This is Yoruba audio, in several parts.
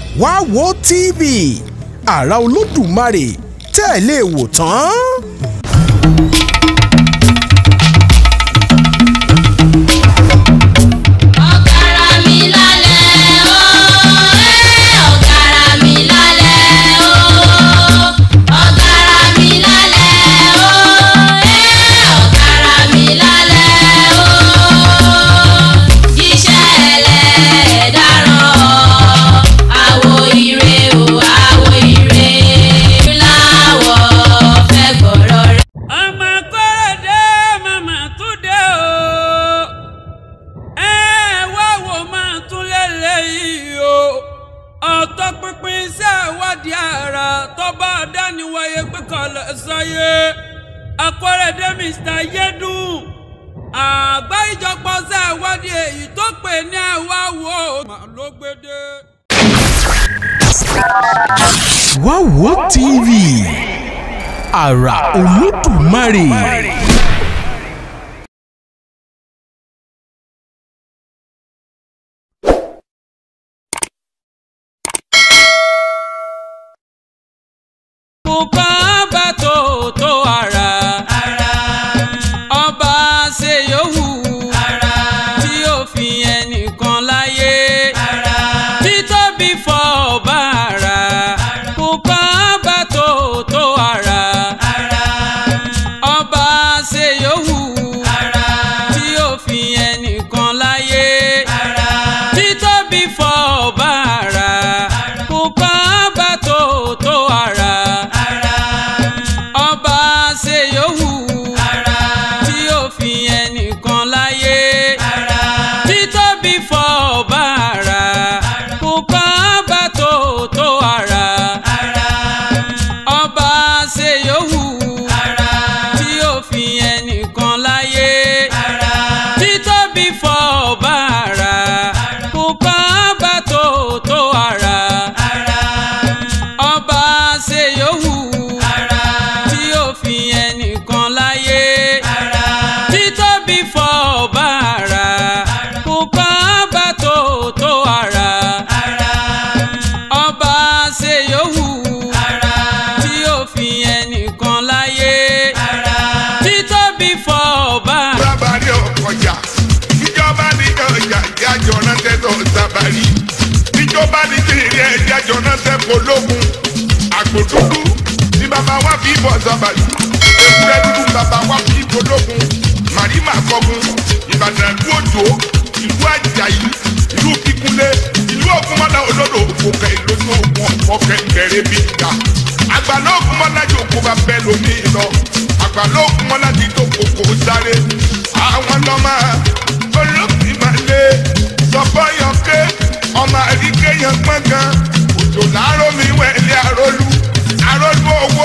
wá wo tv àrà olódùmarè tẹ́ ẹ lè wò tán. ọ̀gárá mi lálẹ́ o ẹ́ ọ̀gárá mi lálẹ́ o ọ̀gárá mi lálẹ́ o ẹ́ ọ̀gárá mi lálẹ́ o jíṣẹ́ ẹlẹ́dàrán àwo ire o àwo ire láwọ̀ fẹ́ gbọ́rọ̀ rẹ̀. ọmọ kọ́rọ̀dé màmá tún dé o ẹ wá wò máa tún lélẹ́yìí o ọ̀tọ̀ pinpin iṣẹ́ ìwádìí ara tó bá dáníwáyé gbé kalẹ̀ sáyé akọ́rẹ́dé mr yédùn àgbá ìjọpọ̀ iṣẹ́ ìwádìí èyí tó pè ní àwa wò ó ló gbé dé. wá wo tv àrà olódùmarè. Bùkọ́ bá tó tó ara. Ọba ṣe yòówù. Tí ó fi ẹnìkan láyé. Títóbi fọ ọba ara. Bùkọ́ bá tó tó ara. Ọba ṣe yòówù. Tí ó fi ẹnìkan láyé. Títóbi fọ ọba ara. Bùkọ́ bá tó tó ara ọba ṣe yòówù tí ó fi ẹnìkan láyé títóbi fọ ọba ara kò kọ́ ọba tó tó ara ọba ṣe yòówù tí ó fi ẹnìkan láyé títóbi fọ ọba ara kò kọ́ ọba tó tó ara ọba ṣe yòówù tí ó fi ẹnìkan láyé títóbi fọ ọba ara kò kọ́ ọba tó tó ara ọba ṣe yòówù tí ó fi ẹnìkan láyé títóbi fọ ọba. sábàrí ọkọjà ìjọba ní ọjà ìyájọ rántẹ tó sábàrí ìjọba ní kiri ẹjájọ rántẹ pológun àgbò dúdú ní bàbá wa fi bọ sábàrí ewúrẹ́ dúdú bàbá wa fi pológun màrímà kọgun ìbàdàn ìlú òjò ìlú àjàyí ìlú kíkúnlé ìlú ògúnmọ́lá olódò òkè ìlójú ogun ọ̀kẹ́ kẹrẹ́ bí ìjà àgbàlá ògúnmọ́lá yòókù bá bẹ́ẹ̀ lómi lọ àgbàlá ògúnmọ́lá ti tó kòkó sáré àwọn lọ́mọ olóògbé máa lé sọfọyọkẹ ọmọ àríkè yẹn gbọ̀ngàn òjò láàárọ̀ mi wẹ̀lẹ̀ àrólú àrólú owó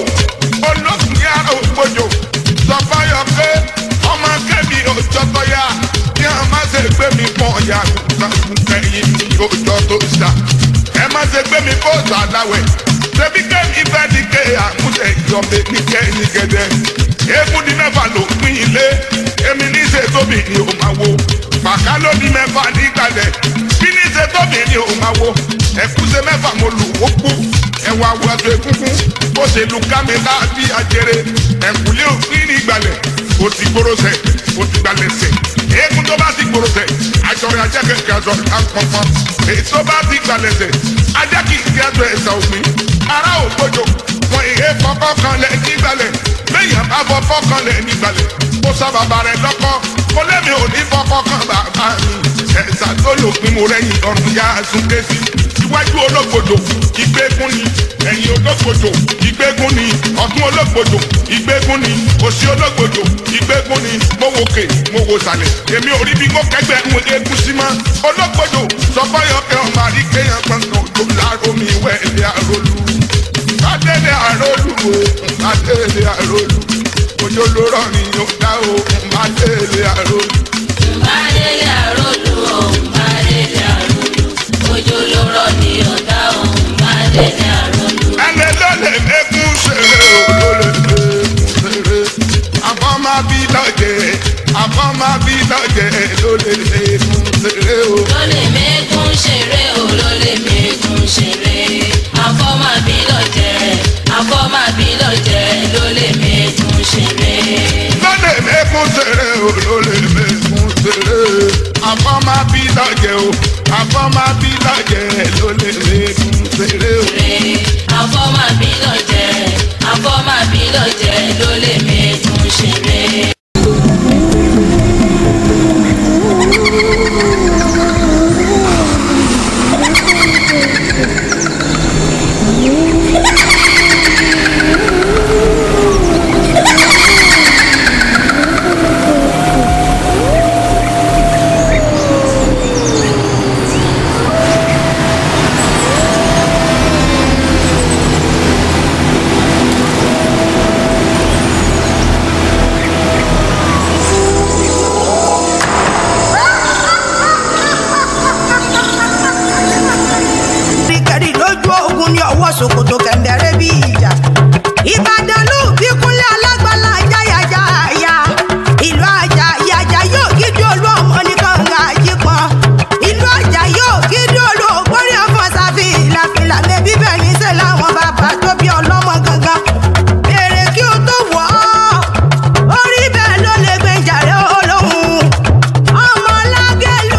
olóògbé àrògbòjò sọfọyọkẹ ọmọ kẹmi òjọtọya ní a má ṣe gbé mi pọ̀ ọ̀yà kẹyìn mi òjò tó ṣá ẹ má ṣe gbé mi kó sàdáwẹ̀ ṣebí kẹ́mi fẹ́ di ké àmúṣe ìjọba ní kẹ́yìn gẹ́gẹ́ eégún di mẹ́fà ló pín ilé èmi ní ṣe tóbi ni ò máa wo pàká ló ní mẹ́fà nígbàlẹ̀ bí ní ṣe tóbi ni ò máa wo ẹ̀kúṣe mẹ́fà mo lù ó kú ẹ̀wà wàṣọ egungun bó ṣe lu kámẹ́lá bí ajere ẹ̀kúlé òfin nígbàlẹ̀ kò ti gbòròṣẹ̀ kò ti gbalẹ̀ sẹ̀ eégún tó bá ti gbòròṣẹ̀ àjọyọ̀ ajá kẹ̀kẹ́ àjọ àpọ̀pọ̀ èyí tó bá ti gbalẹ̀ sẹ̀ ajá kì í kí àjọ ẹ̀sà òpin ará ògbójò wọn ìhé fọkọ kan lẹ nígbàlẹ̀ lẹ́yìn àbọ̀ fọkàn lẹ nígbàlẹ̀ kó sọ bàbá rẹ lọ́kọ́ kó lẹ́mi ò ní fọkọ kan bàbá mi ẹ̀sà tó lò pín mo rẹ́yìn ọ̀run yá súnké sí iwájú ológbòdò ìgbégún ni ẹ̀yìn ológbòdò ìgbégún ni ọ̀tún ológbòdò ìgbégún ni òsì ológbòdò ìgbégún ni mo wò kè mo wò sàlẹ̀ èmi ò rí bí mo kẹgbẹ́ ń egun sí mọ́ ológbòdò sọfọ́yọ̀kẹ́ ọmọ àríkẹ́yàn gbọ̀ngàn òjò láàrọ̀ mi wẹ̀ẹ́lẹ́ àrólú adélé àrólù o adélé àrólù ojú ló rọ ni yóò dá o adélé àrólù. Mbadele arolu o, mbadele arolu, ojo ló rọ̀ ní ọ̀dá o, mbadele arolu. ẹni ló lè mẹ́kún ṣeré o ló lè mẹ́kún ṣeré àbọ̀ máa bí lọ́jẹ̀ àbọ̀ máa bí lọ́jẹ̀ ló lè mẹ́kún ṣeré o. Ló lè mẹ́kún ṣeré o, ló lè mẹ́kún ṣeré. o àfọ́mábí lọ́jẹ̀ ló lè mẹ́kún ṣeré o. àfọ́màbí lọ́jẹ̀ àfọ́màbí lọ́jẹ̀ ló lè mẹ́kún ṣeré. kẹ̀ríkẹ̀rí lójú ogun ní ọwọ́ ṣòkòtò kẹ̀ǹdẹ̀rẹ́ bí ìjà. ìbàdàn ló bí kúnlẹ̀ alágbálá jáyàjáyà ìlú àjà ìyàjà yóò gidi olú ọmọ nìkan ń ga àjípọn ìlú àjà yóò gidi olú ògbórí ọmọ sáfì ìlàfìlà mẹbí bẹ́ẹ̀ ní sẹ́ láwọn bàbá tó bí ọlọ́mọ gangan. bèrè kí o tó wọ̀ ọ́ orí bẹ́ẹ̀ ló lè gbé jàre olóhùn ọmọ lágẹ̀lú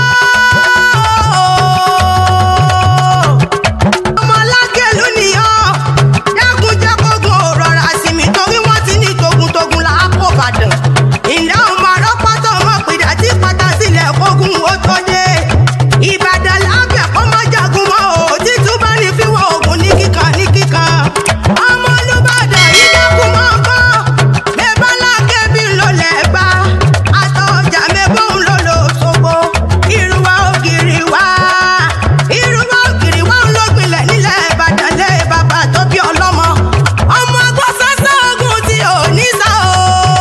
ọmọ lágẹ̀lú nìyàn jákujàkógun ò rọra sí mi torí wọ́n ti ní togun-togun là á kó bàdàn ìlà ọmọ arọ́pátọ́ ọmọ pìdá tí pátá sílẹ̀ kógun ó tó dé ìbàdàn lábẹ́ kó má jagun mọ́ ò títún bá ní fíwọ́ ogun ní kíkan ní kíkan ọmọ olùbàdàn yìí dákun mọ́ kán bẹ́ẹ̀ lákẹ́ bí ló lẹ̀ gbá àtọ̀jà mẹ́bọ̀n ló lò sógbó ìrùwà ògiri wá ìrùwà ògiri wá ń lógbìnlẹ̀ nílẹ̀ ìbàdàn lé bàbá tó bí ọlọ́mọ ọmọ agbọ́sọ́sọ́ ogun tí ò ní sá o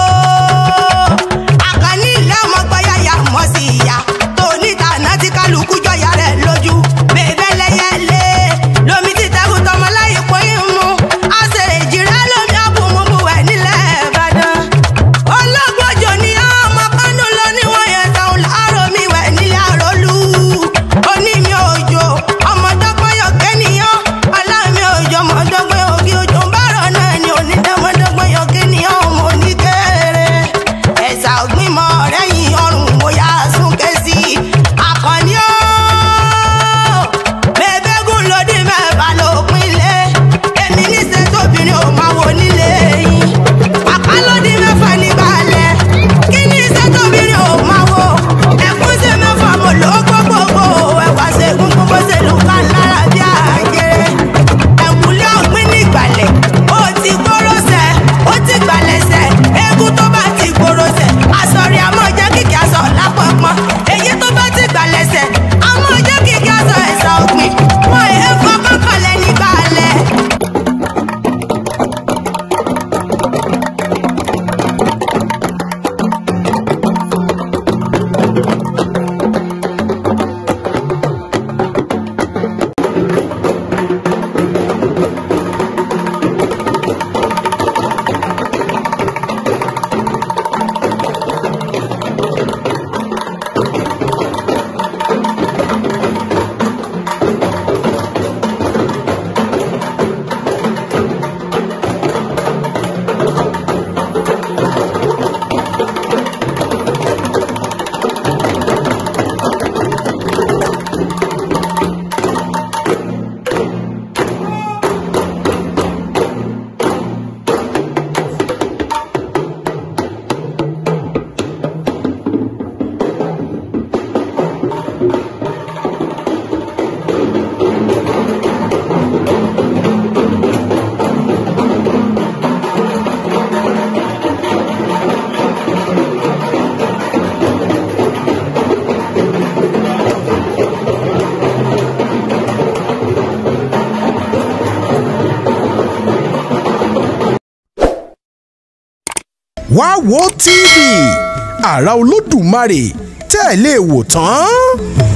àkànní ilé ọmọ gbọ́yàyà mọ́ sí ìyá tó níta náà tí kálukú jọyà rẹ̀ lójú bèbè lẹ́yẹlé lomi ti tẹ́kù tọmọ láyé pọ́yìn mú àṣèrè jìrẹ́ lómi àbùmùbù ẹ̀ nílẹ̀ ìbàdàn ológbòjò ni ọmọ kánú lọ níwọ̀n yẹn tán láàárọ̀ mi wẹ̀ nílé àrólú onímì òjò ọmọdọ́gbọ́yọ̀ kẹ́niyàn ọlámi òjò ọmọdọ́gbọ́yọ̀ ògì òjò ń bárọ̀ náà ni onídàmọ́dọ́gbọ́yọ̀ kẹ́niyàn ọmọ oníkéré ẹ̀sà ògbìmọ̀ rẹ́yìn ọrùn mo yá súnkẹ́ sí akọni ó bẹ́ẹ̀bẹ́gùn lòdì mẹ́fà lópin lé èmi níṣẹ́ tóbìnrin ò máa wò nílé yín àká lòdì mẹ́fà nígbàlẹ̀ kí ní iṣẹ́ tóbìnrin ò máa wò ẹ̀kún sí mẹ́fà mo lò ó gbogbogbò ẹ̀wà ṣẹ́gun gbogbo ṣe lù ká lára bí àjẹrẹ ẹ̀kúnlé ọ̀gbìn nígbàlẹ̀ ó ti gbóró sẹ̀ ó ti gbàlẹ̀ sẹ̀ eégún tó bá ti gbóró sẹ̀ àsọ̀rí àmọ́ jẹ́ kìkì aṣọ lápapọ̀ èyí tó bá ti gbàlẹ̀ sẹ̀ àmọ́ jẹ́ kìkì aṣọ ẹ̀sà ògbìn wọn èé fọkàn kalẹ̀ nígbàlẹ̀. wá wo tv àrà olódùmarè tẹ́ ẹ lè wò tán